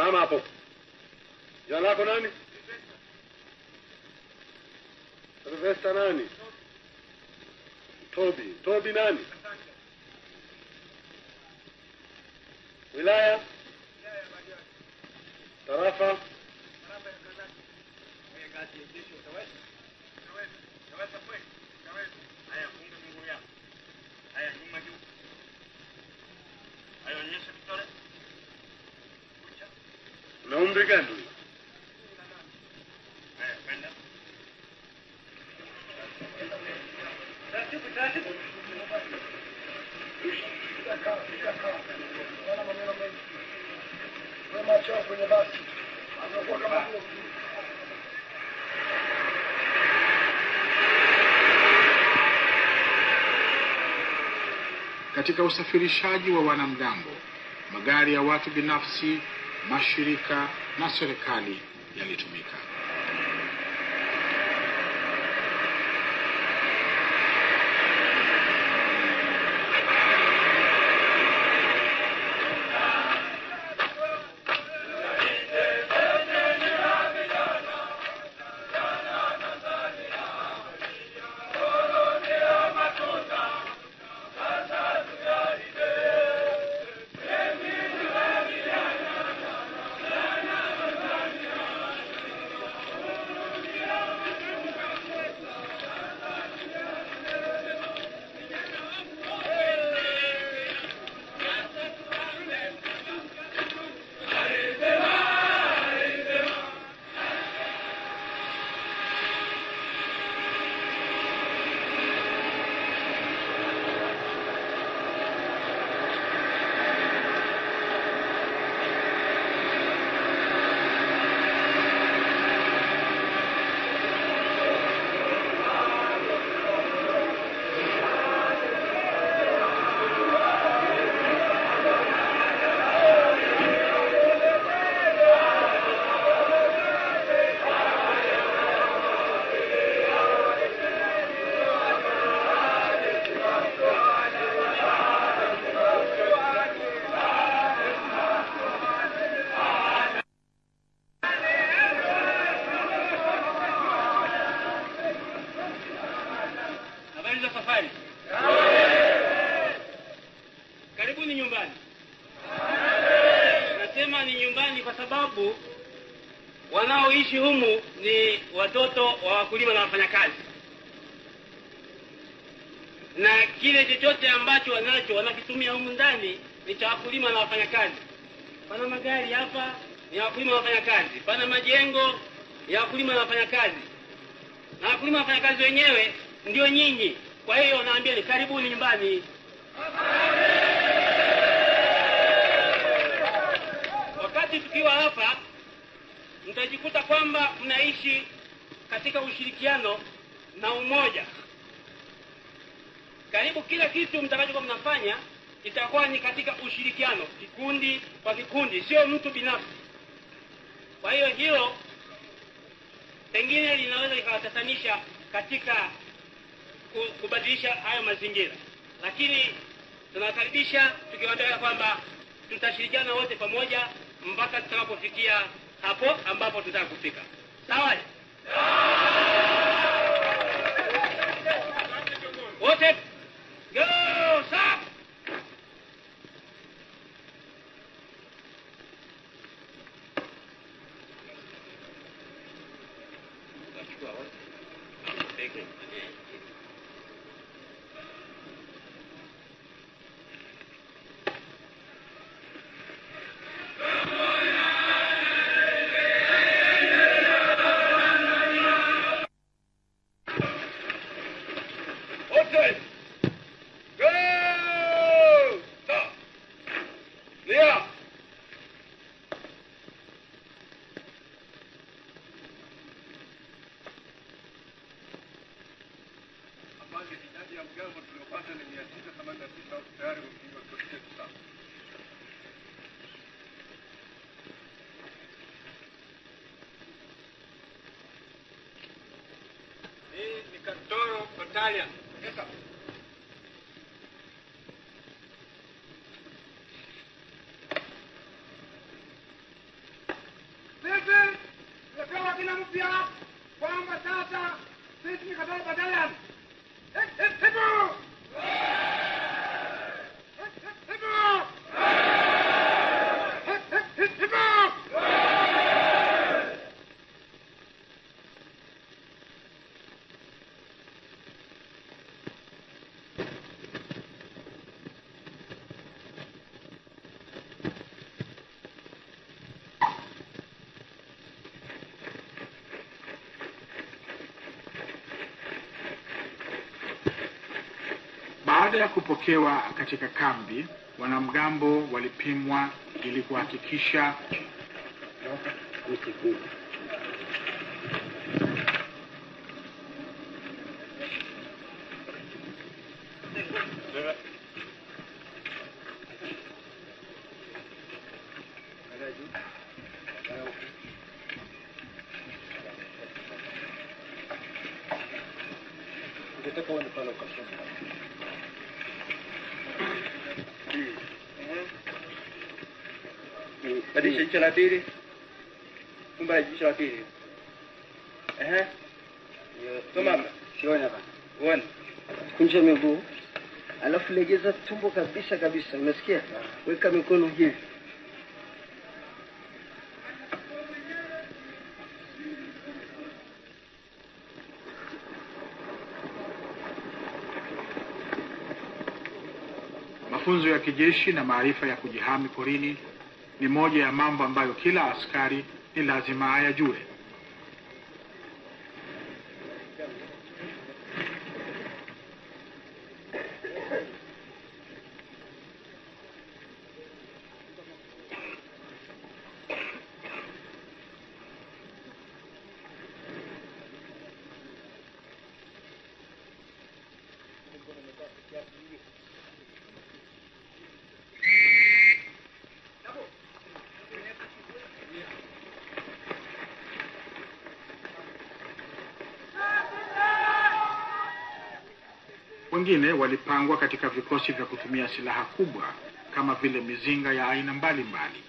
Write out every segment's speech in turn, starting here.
Simama hapo. Jina lako nani? Silvesta nani? Tobi. Tobi nani? Wilaya? Tarafa? Na umri gani huyu? Katika usafirishaji wa wanamgambo, magari ya watu binafsi, mashirika na serikali yalitumika. Habari za safari. Karibuni nyumbani. Nasema ni nyumbani kwa sababu wanaoishi humu ni watoto wa wakulima na wafanyakazi, na kile chochote ambacho wanacho wanakitumia humu ndani ni cha wakulima na wafanyakazi. Pana magari hapa ni ya wakulima na wafanyakazi, pana majengo ya wakulima na wafanyakazi, na wakulima na wafanyakazi wenyewe ndio nyinyi. Kwa hiyo naambia ni karibuni nyumbani. Wakati tukiwa hapa, mtajikuta kwamba mnaishi katika ushirikiano na umoja. Karibu kila kitu mtakachokuwa mnafanya itakuwa ni katika ushirikiano, kikundi kwa kikundi, sio mtu binafsi. Kwa hiyo hilo pengine linaweza likawatatanisha katika ku- kubadilisha hayo mazingira, lakini tunawakaribisha tukiwaambia kwamba tutashirikiana wote pamoja mpaka tutakapofikia hapo ambapo tutaka kufika. Sawa? Wote go sawa. Wote. Go! Stop. Lia. Afande, idadi ya mgambo tuliopata ni mia sita themanini na tisa tayari wamepigwa koti yetu sasa. Hii ni Katoro Battalion. Yes, sir. Ini kata badalan. Hep hep hebu. Hep hep hebu. Hep hep hep hebu. Baada ya kupokewa katika kambi, wanamgambo walipimwa ili kuhakikisha Badilisha jicho la pili. Fumba jicho la pili. Ehe. Simama. Siona hapa. Uone. Kunja miguu. Alafu legeza tumbo kabisa kabisa. Unasikia? Weka mikono hivi. mafunzo ya kijeshi na maarifa ya kujihami porini ni moja ya mambo ambayo kila askari ni lazima ayajue. Wengine walipangwa katika vikosi vya kutumia silaha kubwa kama vile mizinga ya aina mbalimbali.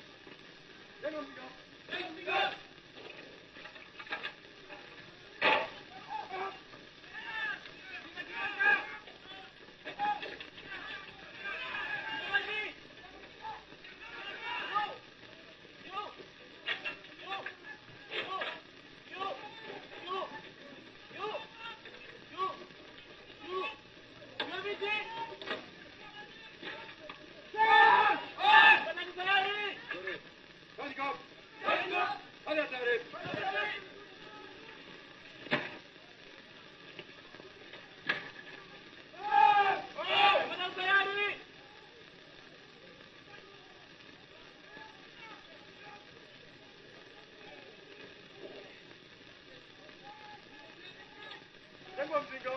Tengok mzigo.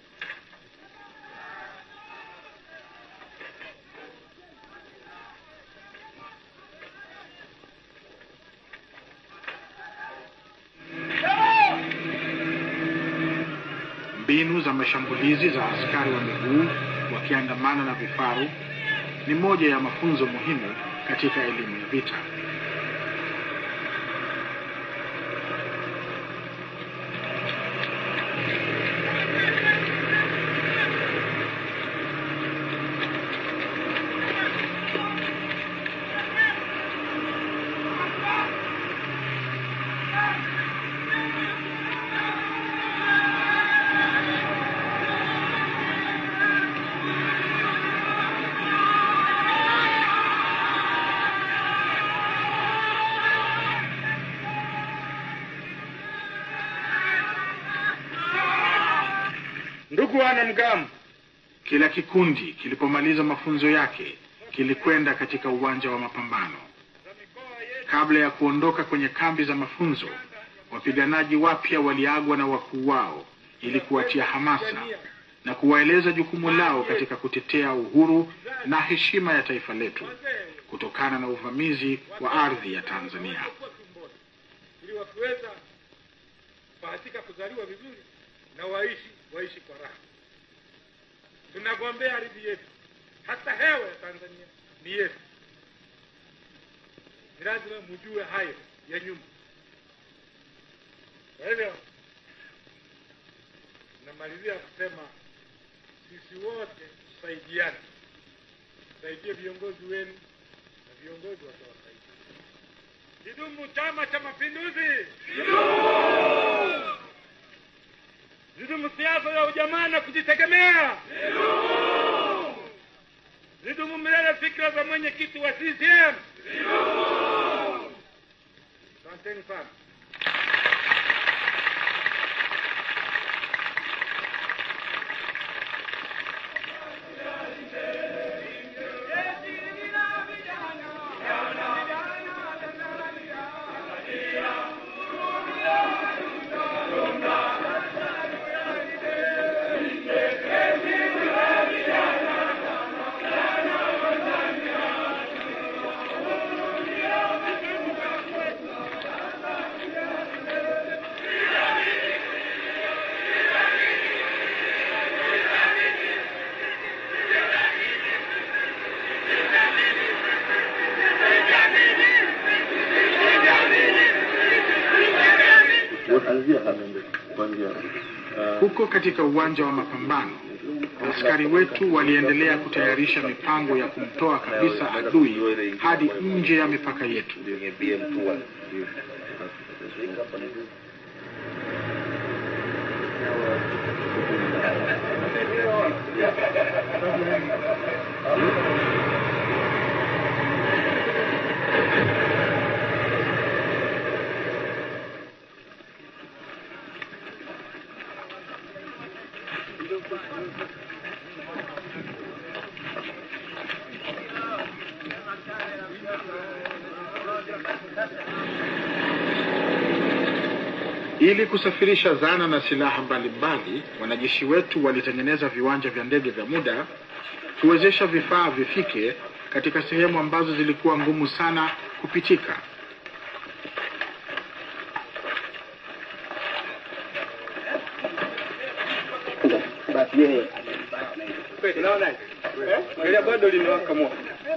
Mbinu za mashambulizi za askari wa miguu wakiandamana na vifaru ni moja ya mafunzo muhimu katika elimu ya vita. Ndugu wanamgambo, Kila kikundi kilipomaliza mafunzo yake kilikwenda katika uwanja wa mapambano. Kabla ya kuondoka kwenye kambi za mafunzo, wapiganaji wapya waliagwa na wakuu wao ili kuwatia hamasa na kuwaeleza jukumu lao katika kutetea uhuru na heshima ya taifa letu kutokana na uvamizi wa ardhi ya Tanzania. ili wakiweza kubahatika kuzaliwa vizuri na waishi waishi kwa raha. Tunagombea ardhi yetu, hata hewa ya Tanzania ni yetu. Ni lazima mjue hayo ya nyuma. Kwa hivyo namalizia kusema sisi wote tusaidiane, tusaidie viongozi wenu na viongozi watawasaidia. Kidumu Chama cha Mapinduzi! Zidumu siasa ya ujamaa na kujitegemea! Zidumu milele fikra za mwenyekiti wa CCM! Asanteni sana. Huko katika uwanja wa mapambano, askari wetu waliendelea kutayarisha mipango ya kumtoa kabisa adui hadi nje ya mipaka yetu. Ili kusafirisha zana na silaha mbalimbali, wanajeshi wetu walitengeneza viwanja vya ndege vya muda kuwezesha vifaa vifike katika sehemu ambazo zilikuwa ngumu sana kupitika. Basi yeye Angalia bado linawaka moto.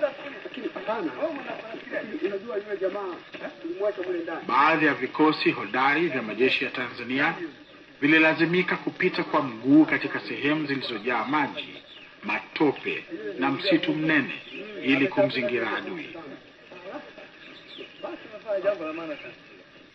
unajua yule jamaa ulimwacha mule ndani. Baadhi ya vikosi hodari vya majeshi ya Tanzania vililazimika kupita kwa mguu katika sehemu zilizojaa maji, matope na msitu mnene ili kumzingira adui. Basi unafanya jambo la maana sana.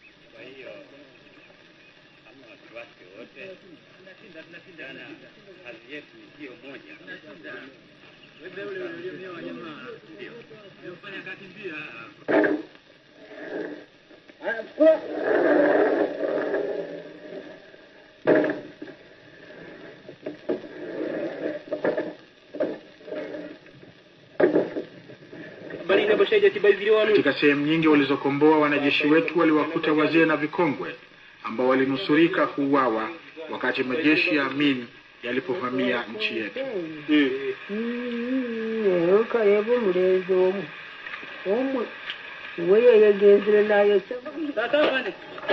bali inaboshaje tibaiziliwa wanu Katika sehemu nyingi walizokomboa, wanajeshi wetu waliwakuta wazee na vikongwe ambao walinusurika kuuawa wakati majeshi ya Amin yalipovamia nchi yetu. ukareba umurezi omwe omwe we yayegenzere nayo sasa bane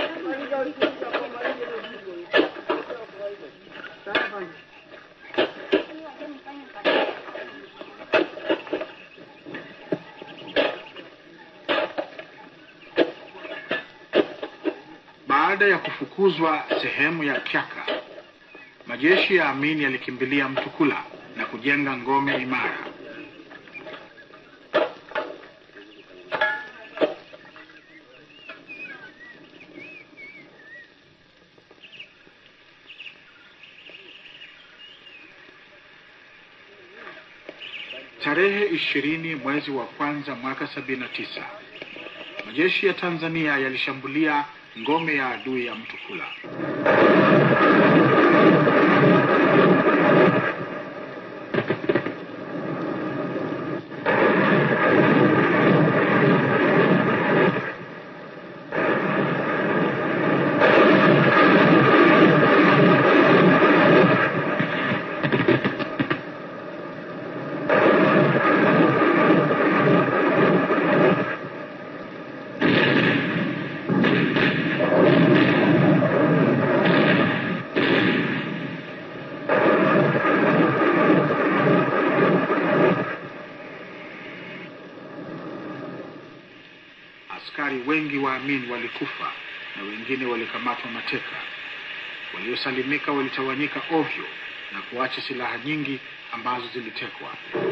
Baada ya kufukuzwa sehemu ya Kyaka, majeshi ya Amin yalikimbilia Mtukula na kujenga ngome imara. Tarehe ishirini mwezi wa kwanza mwaka sabini na tisa majeshi ya Tanzania yalishambulia ngome ya adui ya Mtukula. Askari wengi wa Amin walikufa na wengine walikamatwa mateka. waliosalimika walitawanyika ovyo na kuacha silaha nyingi ambazo zilitekwa.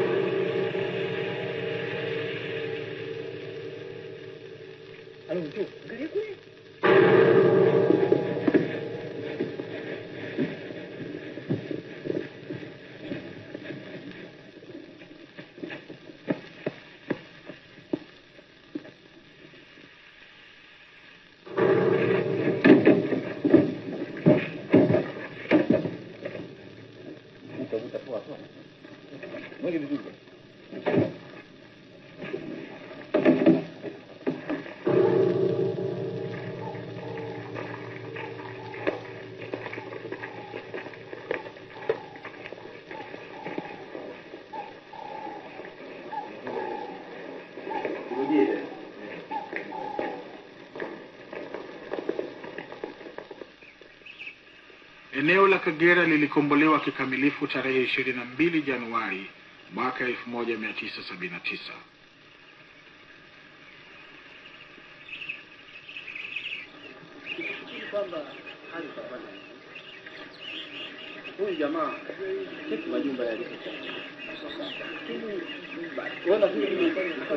Eneo la Kagera lilikombolewa kikamilifu tarehe ishirini na mbili Januari mwaka elfu moja mia tisa sabini na tisa. Sifikiri kwamba hali itafanya huyu jamaa kitu majumba yale wala vile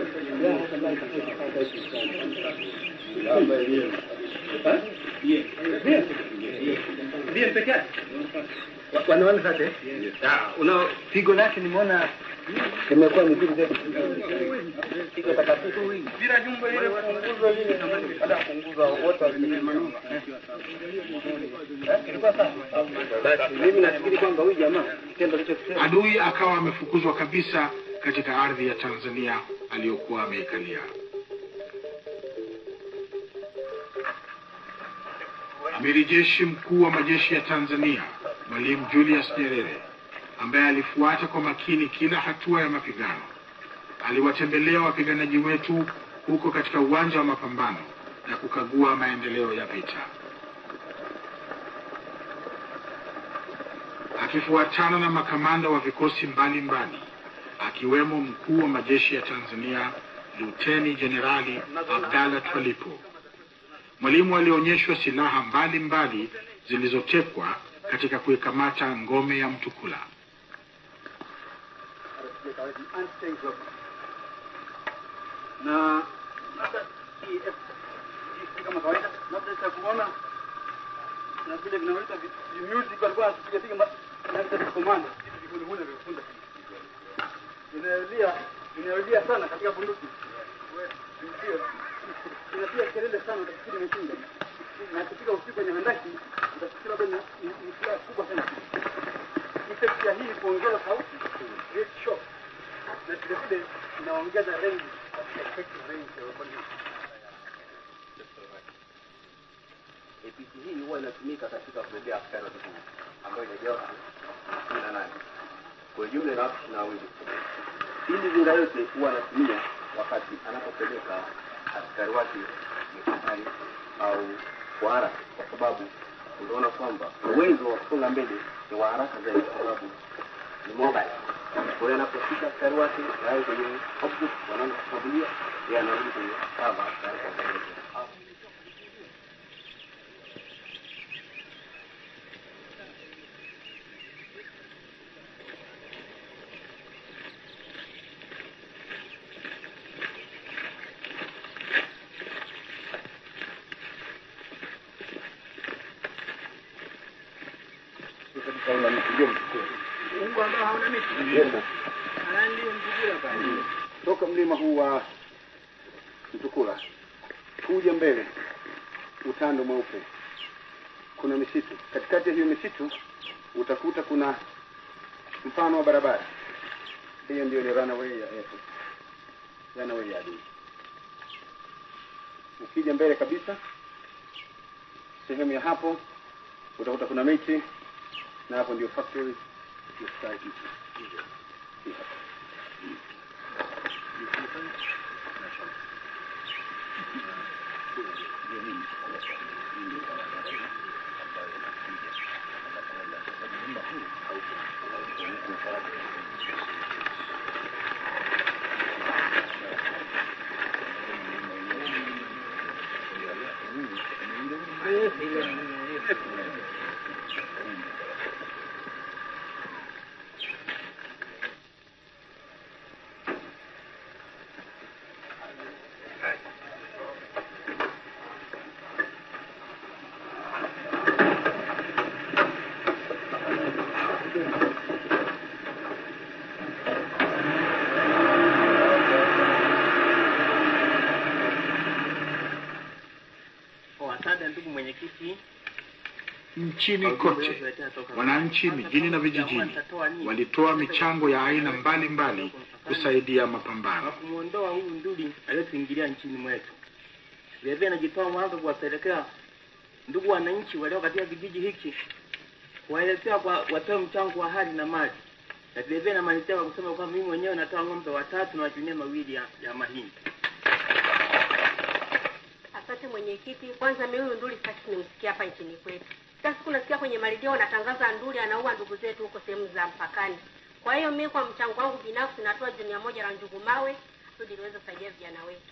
peke yake wanaona sasa una pigo lake nimeona imekuwa mzuri zaidi pigo takatifu bila jumba ile punguzo lile baada ya punguza wote walimaliza ilikuwa sawa basi mimi nafikiri kwamba huyu jamaa kitendo alichokisema Adui akawa amefukuzwa kabisa katika ardhi ya Tanzania aliyokuwa ameikalia. Amiri jeshi mkuu wa majeshi ya Tanzania Mwalimu Julius Nyerere, ambaye alifuata kwa makini kila hatua ya mapigano, aliwatembelea wapiganaji wetu huko katika uwanja wa mapambano na kukagua maendeleo ya vita. akifuatana na makamanda wa vikosi mbalimbali akiwemo mkuu wa majeshi ya Tanzania Luteni Jenerali Abdalla Twalipo. Mwalimu alionyeshwa silaha mbalimbali zilizotekwa katika kuikamata ngome ya Mtukula. na labda hii kama kawaida labda cha kuona na vile vinaweza music walikuwa wanapiga piga na vile komanda vitu vikuli vile vifunda inalia inalia sana katika bunduki ndio inapiga kelele sana utafikiri imeshinda na kupiga usiku kwenye handaki utafikiri labda ni ni- ni silaha kubwa sana effect ya hii kuongeza sauti great shock na vile vile inaongeza range effective range ya weapon APC hii huwa inatumika katika kubebea askari wa kikundi ambayo inajawa kumi na nane kwa jumla na watu ishirini na wawili. Hii mizinga yote huwa anatumia wakati anapopeleka askari wake mikakani au kwa haraka, kwa sababu unaona kwamba uwezo wa kusonga mbele ni wa haraka zaidi, kwa sababu ni mobile. Kwa hiyo anapofika askari wake naye kwenye object wanaanza kushambulia, yeye anarudi kwenye cover tayari kwa kuendelea. Mungu ambao hauna miti. Haya ndio mzuri hapa. toka mlima huu wa Mtukula kuja mbele, utando mweupe, kuna misitu. Katikati ya hiyo misitu utakuta kuna mfano wa barabara. Hiyo ndio ni runaway ya airport, runaway ya adui. Ukija mbele kabisa, sehemu ya hapo utakuta kuna miti, na hapo ndio factory ya Sky Beach. Hii hapa. Haya, ndugu mwenyekiti, Nchini kote wananchi mijini na vijijini walitoa michango ya aina mbalimbali kusaidia kwa mapambano. kumwondoa huyu nduli aliyotuingilia nchini mwetu. Vilevile najitoa mwanga kuwapelekea ndugu wananchi walio katika kijiji hiki, kuwaelekea kwa watoe mchango wa hali na mali, na vilevile namalizia kwa kusema kwamba mimi mwenyewe natoa ng'ombe watatu na majunia mawili ya, ya mahindi. Asante mwenyekiti. Kwanza mimi huyu nduli sasa nimsikia hapa nchini kwetu. Kila siku nasikia kwenye maredio wanatangaza nduli anaua ndugu zetu huko sehemu za mpakani. Kwa hiyo mimi kwa mchango wangu binafsi natoa junia moja la njugu mawe kusudi liweze kusaidia vijana wetu.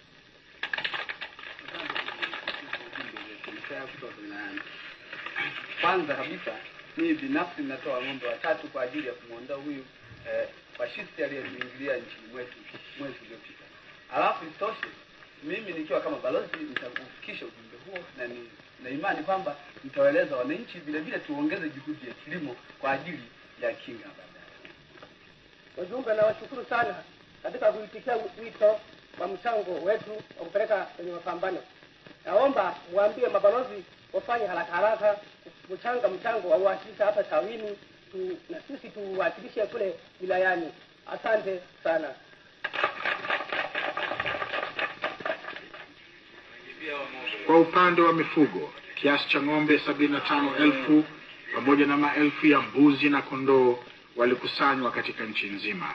Kwanza kabisa mimi binafsi natoa ng'ombe watatu kwa ajili ya kumwondoa huyu eh, fashisti aliyetuingilia nchini mwetu mwezi uliopita. Alafu isitoshe mimi nikiwa kama balozi nitaufikisha ujumbe huo na ni na imani kwamba nitawaeleza wananchi vile vile tuongeze juhudi ya kilimo kwa ajili ya kinga baadaye. Wajumbe, nawashukuru sana katika kuitikia wito wa mchango wetu wa kupeleka kwenye mapambano. Naomba mwambie mabalozi wafanye haraka haraka kuchanga mchango wa uwasilisha hapa tawini tu, na sisi tuwasilishe kule wilayani. Asante sana. Kwa upande wa mifugo, kiasi cha ng'ombe sabini na tano elfu pamoja na maelfu ya mbuzi na kondoo walikusanywa katika nchi nzima.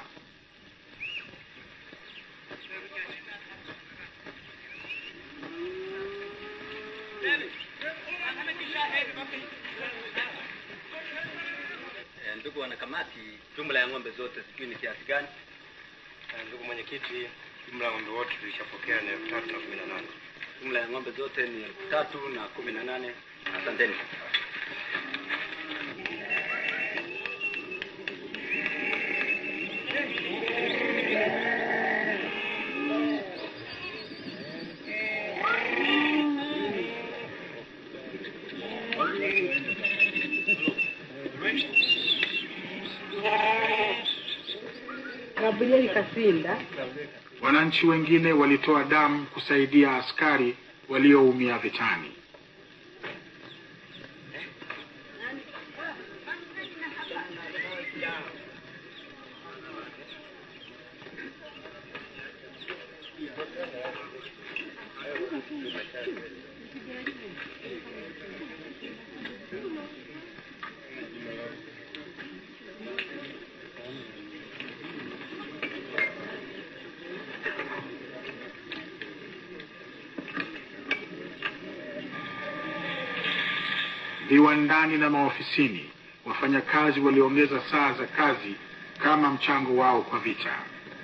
Eh, Ndugu wanakamati, jumla ya ng'ombe zote sijui ni kiasi gani? Ndugu mwenyekiti, jumla ya ng'ombe wote tulishapokea ni elfu tatu na kumi na nane. Jumla ya ng'ombe zote ni elfu tatu na kumi na nane. Asanteni. Gabrieli Kasinda Wananchi wengine walitoa damu kusaidia askari walioumia vitani. Viwandani na maofisini, wafanyakazi waliongeza saa za kazi kama mchango wao kwa vita.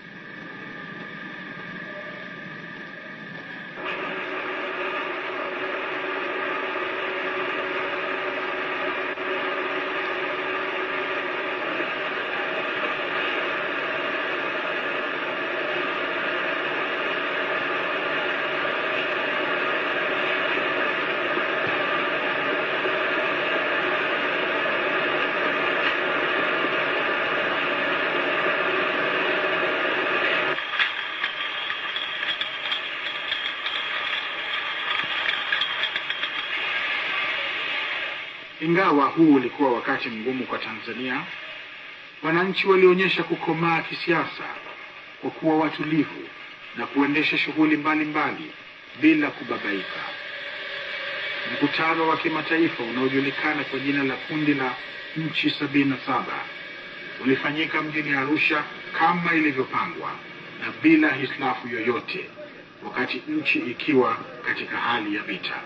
Ingawa huu ulikuwa wakati mgumu kwa Tanzania, wananchi walionyesha kukomaa kisiasa kwa kuwa watulivu na kuendesha shughuli mbalimbali bila kubabaika. Mkutano wa kimataifa unaojulikana kwa jina la kundi la nchi sabini na saba ulifanyika mjini Arusha kama ilivyopangwa na bila hitilafu yoyote, wakati nchi ikiwa katika hali ya vita.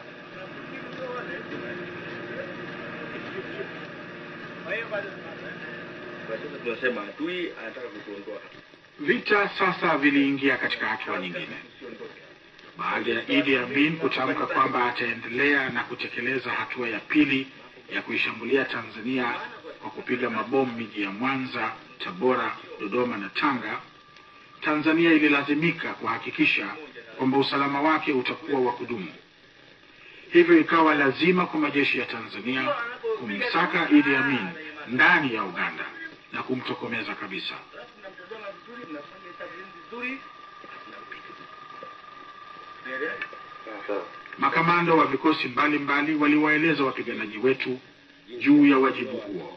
Kwa sasa tunasema adui anataka kutuondoa. Vita sasa viliingia katika hatua nyingine baada ya Idi Amin kutamka kwamba ataendelea na kutekeleza hatua ya pili ya kuishambulia Tanzania kwa kupiga mabomu miji ya Mwanza, Tabora, Dodoma na Tanga. Tanzania ililazimika kuhakikisha kwamba usalama wake utakuwa wa kudumu. Hivyo ikawa lazima kwa majeshi ya Tanzania kumsaka Idi Amin ndani ya Uganda na kumtokomeza kabisa. mnafanya hesabu vizuri Makamanda wa vikosi mbalimbali waliwaeleza wapiganaji wetu juu ya wajibu huo.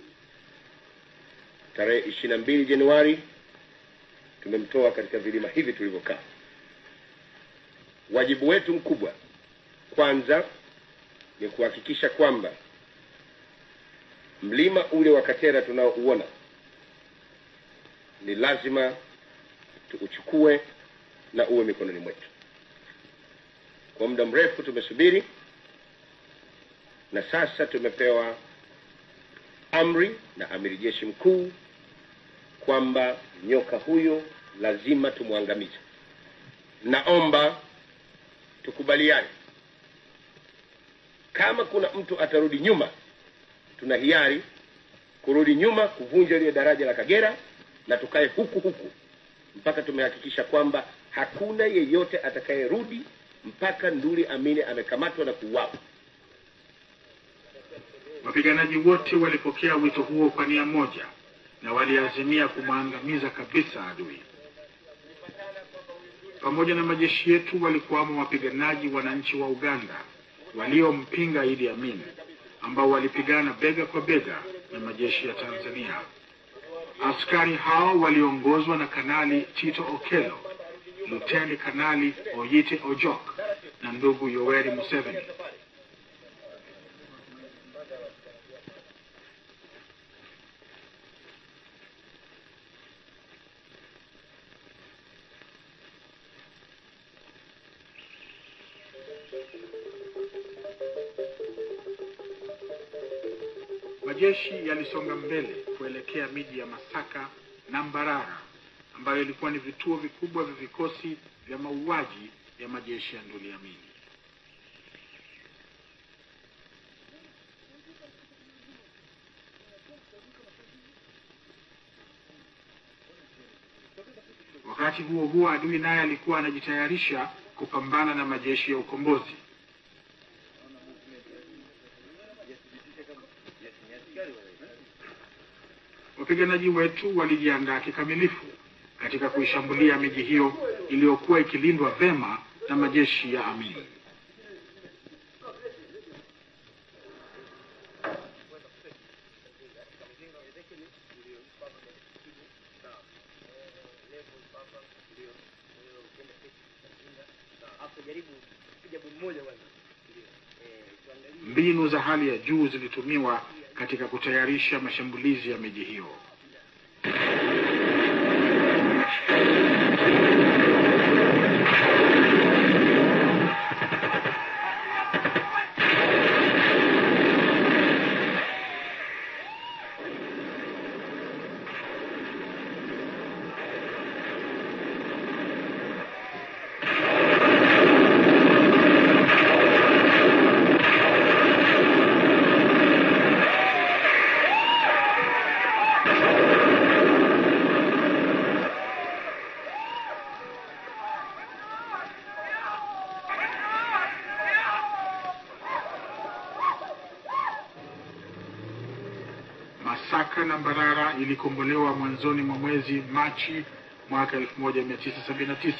Tarehe ishirini na mbili Januari tumemtoa katika vilima hivi tulivyokaa. Wajibu wetu mkubwa kwanza ni kuhakikisha kwamba mlima ule wa Katera tunaouona ni lazima tuuchukue na uwe mikononi mwetu. Kwa muda mrefu tumesubiri, na sasa tumepewa amri na amiri jeshi mkuu kwamba nyoka huyo lazima tumwangamize. Naomba tukubaliane, kama kuna mtu atarudi nyuma, tuna hiari kurudi nyuma kuvunja lile daraja la Kagera na tukae huku huku mpaka tumehakikisha kwamba hakuna yeyote atakayerudi mpaka Nduli Amini amekamatwa na kuuawa. Wapiganaji wote walipokea wito huo kwa nia moja na waliazimia kumwangamiza kabisa adui. Pamoja na majeshi yetu walikuwamo wapiganaji wananchi wa Uganda waliompinga Idi Amin ambao walipigana bega kwa bega na majeshi ya Tanzania. Askari hao waliongozwa na Kanali Tito Okello, Luteni Kanali Oyite Ojok na ndugu Yoweri Museveni. Majeshi yalisonga mbele kuelekea miji ya Masaka na Mbarara ambayo ilikuwa ni vituo vikubwa vya vikosi vya mauaji ya majeshi ya Nduli Amin. Wakati huo huo, adui naye alikuwa anajitayarisha kupambana na majeshi ya ukombozi. Wapiganaji wetu walijiandaa kikamilifu katika kuishambulia miji hiyo iliyokuwa ikilindwa vema na majeshi ya Amin. Mbinu za hali ya juu zilitumiwa katika kutayarisha mashambulizi ya miji hiyo. Masaka na Mbarara ilikombolewa mwanzoni mwa mwezi Machi mwaka 1979.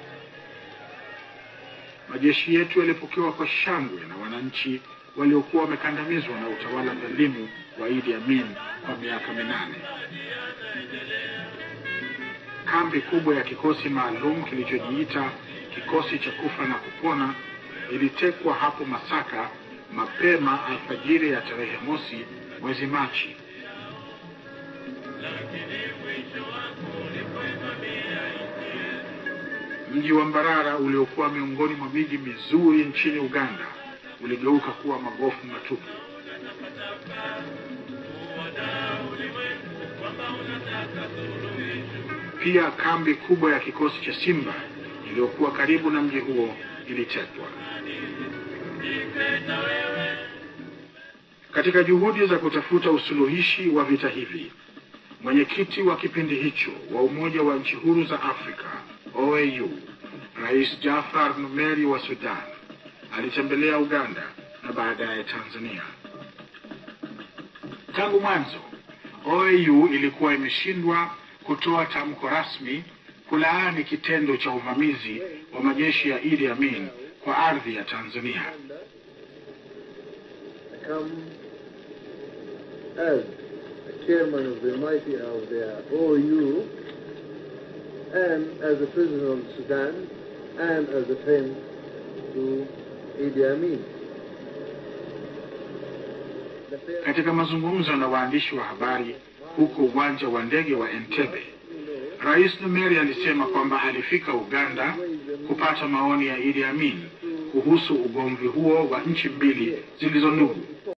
Majeshi yetu yalipokewa kwa shangwe na wananchi waliokuwa wamekandamizwa na utawala dhalimu wa Idi Amin kwa miaka minane. Kambi kubwa ya kikosi maalum kilichojiita kikosi cha kufa na kupona ilitekwa hapo Masaka mapema alfajiri ya tarehe mosi mwezi Machi. Mji wa Mbarara uliokuwa miongoni mwa miji mizuri nchini Uganda uligeuka kuwa magofu matupu. Pia kambi kubwa ya kikosi cha Simba iliyokuwa karibu na mji huo ilitekwa. Katika juhudi za kutafuta usuluhishi wa vita hivi, mwenyekiti wa kipindi hicho wa Umoja wa Nchi Huru za Afrika OAU, Rais Jafar Numeri wa Sudan alitembelea Uganda na baadaye Tanzania. Tangu mwanzo, OAU ilikuwa imeshindwa kutoa tamko rasmi kulaani kitendo cha uvamizi wa majeshi ya Idi Amin kwa ardhi ya Tanzania. I come as a chairman of the mighty of the OU and as a prisoner of Sudan and as a friend to Idi Amin. Katika mazungumzo na waandishi wa habari huko uwanja wa ndege wa Entebbe, Rais Numeri alisema kwamba alifika Uganda kupata maoni ya Idi Amin kuhusu ugomvi huo wa nchi mbili zilizo ndugu.